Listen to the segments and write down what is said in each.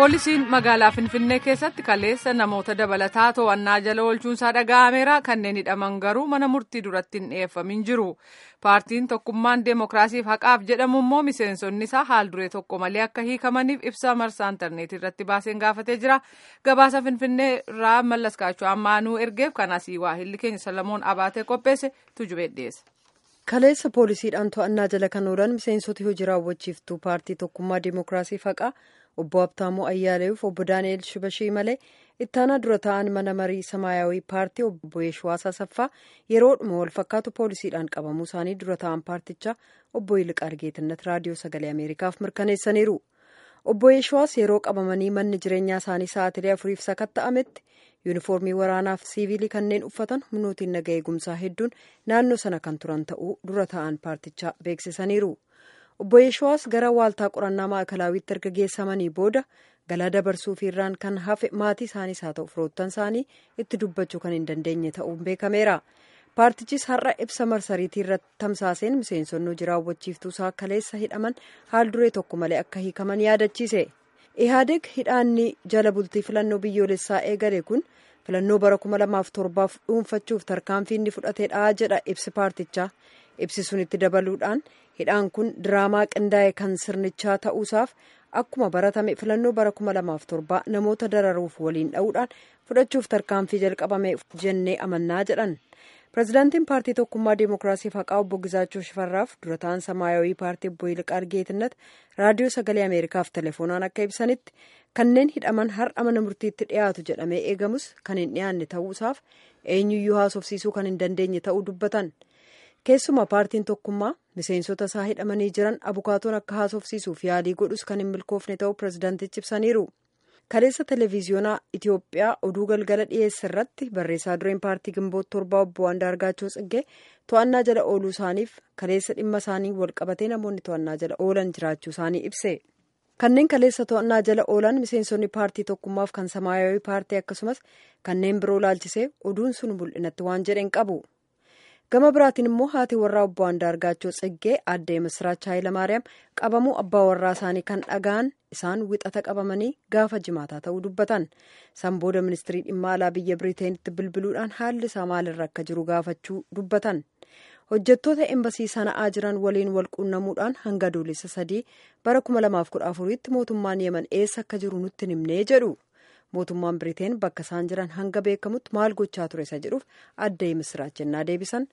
poolisiin magaalaa finfinnee keessatti kaleessa namoota dabalataa to'annaa jala oolchuunsaa dhaga'ameera kanneen hidhaman garuu mana murtii duratti hin dhiyeeffamin jiru paartiin tokkummaan deemokiraasiif haqaaf jedhamu immoo miseensonni isaa haal duree tokko malee akka hiikamaniif ibsa marsaa intarneetii irratti baaseen gaafatee jira gabaasa finfinnee irraa mallaskaachuu ammaanuu ergeef kanasii waahilli keenya salamoon abaatee qopheesse tujubee dhiyeesse. kaleessa poolisiidhaan to'annaa jala kan oolan miseensota hojii raawwachiiftuu paartii tokkummaa deemokiraasiif haqaa obbo Habtaamuu Ayyaaleef obbo Daani'el Shibashii malee ittaanaa dura ta'an mana marii samaayawii paartii obbo Yeeshuwaas Asaffaa yeroodhuma wal fakkaatu poolisiidhaan qabamuu isaanii dura ta'an paartichaa obbo Yiliqaar Geetinnat raadiyoo sagalee Ameerikaaf mirkaneessaniiru. Obbo Yeeshuwaas yeroo qabamanii manni jireenyaa isaanii sa'aatilee afuriif sakatta'ametti yuunifoormii waraanaaf siivilii kanneen uffatan humnootiin naga eegumsaa hedduun naannoo sana kan turan ta'uu dura ta'an paartichaa beeksisaniiru. Obbo Yeeshuwaas gara waaltaa qorannaa maakalawiitti erga geessamanii booda galaa dabarsuuf irraan kan hafe maatii isaaniis haa ta'u firoottan isaanii itti dubbachuu kan hin dandeenye ta'uun beekameera. Paartichis har'a ibsa marsariitii irratti tamsaaseen miseensonni hojii raawwachiiftuu isaa kaleessa hidhaman haal duree tokko malee akka hiikaman yaadachiise. Ihaadeg hidhaanni jala bultii filannoo biyyoolessaa eegale kun filannoo bara kuma lamaaf torbaaf dhuunfachuuf tarkaanfii inni fudhateedha jedha ibsi paartichaa. Ibsi sun itti dabaluudhaan hidhaan kun diraamaa qindaa'e kan sirnichaa ta'uusaaf akkuma baratame filannoo bara kuma lamaaf torbaa namoota dararuuf waliin dha'uudhaan fudhachuuf tarkaanfii jalqabame jennee amannaa jedhan. Pireezidaantiin paartii tokkummaa deemokiraasiif haqaa obbo Gizaachoo Shifarraaf dura ta'an samaayawii paartii obbo Yiliqaar Geetinnat raadiyoo sagalee Ameerikaaf telefoonaan akka ibsanitti kanneen hidhaman har'a mana murtiitti dhiyaatu jedhamee eegamus kan hin dhiyaanne ta'uusaaf eenyuyyuu haasofsiisuu kan hin dandeenye ta'uu dubbatan. Keessumaa paartiin tokkummaa miseensota isaa hidhamanii jiran abukaatoon akka haasofsiisuuf yaalii godhus kan hin milkoofne ta'uu pireezidaantichi ibsaniiru. Kaleessa televiziyoonaa Itoophiyaa oduu galgala dhiyeesse irratti barreessaa dureen paartii gimboota torbaa obbo Andaargaachoo Tsiggee to'annaa jala ooluu isaaniif kaleessa dhimma isaanii wal qabatee namoonni to'annaa jala oolan jiraachuu isaanii ibse. Kanneen kaleessa to'annaa jala oolan miseensonni paartii tokkummaaf kan samaayawii paartii akkasumas kanneen biroo laalchisee oduun sun mul'inatti waan jedheen qabu. gama biraatiin immoo haati warraa obbo Andaargaachoo Tsiggee aadde Misiraach Hayilamaariyaam qabamuu abbaa warraa isaanii kan dhaga'an isaan wixata qabamanii gaafa jimaataa ta'uu dubbatan san booda ministirii dhimma alaa biyya biriiteenitti bilbiluudhaan haalli isaa maalirra akka jiru gaafachuu dubbatan hojjettoota embasii sana'aa jiran waliin wal quunnamuudhaan hanga adoolessa sadii bara kuma lamaaf kudha afuriitti mootummaan yeman eessa akka jiru nutti himnee jedhu. mootummaan biriteen bakka isaan jiran hanga beekamutti maal gochaa ture isa jedhuuf aadde Misiraach jennaa deebisan.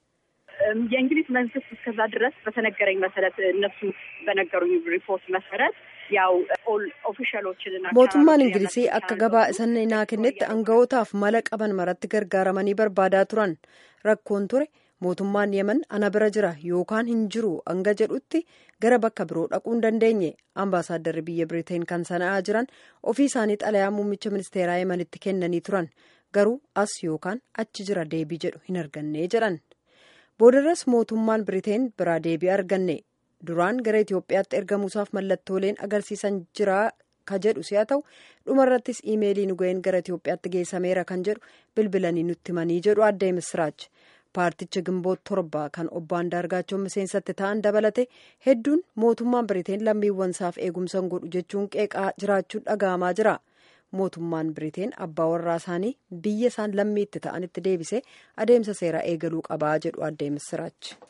የእንግሊዝ መንግስት እስከዛ ድረስ በተነገረኝ መሰረት እነሱ በነገሩኝ ሪፖርት መሰረት ያው ኦፊሻሎችንና mootummaan ingilizii akka gabaa isaan naa kennetti anga'ootaaf mala qaban maratti gargaaramanii barbaadaa turan rakkoon ture mootummaan yemen ana bira jira yookaan hin jiru hanga jedhutti gara bakka biroo dhaquu hin dandeenye ambaasaaddarri biyya biriteen kan sana'aa jiran ofii isaanii xalayaa muummicha ministeeraa yemenitti kennanii turan garuu as yookaan achi jira deebii jedhu hin arganne jedhan. boodarras mootummaan biriteen biraa deebii arganne duraan gara itiyoophiyaatti ergamuusaaf mallattooleen agarsiisan jira ka jedhu si'a ta'u dhumarrattis iimeelii nu ga'een gara itiyoophiyaatti geessameera kan jedhu bilbilanii nutti himanii jedhu aadde misiraach paarticha gimboota torba kan obbo Andaargaachoo miseensatti ta'an dabalate hedduun mootummaan biriteen lammiiwwan isaaf eegumsa godhu jechuun qeeqaa jiraachuun dhaga'amaa jira. mootummaan biriteen abbaa warraa isaanii biyya isaan lammiitti ta'anitti deebisee adeemsa seeraa eegaluu qabaa jedhu aadde misiraach.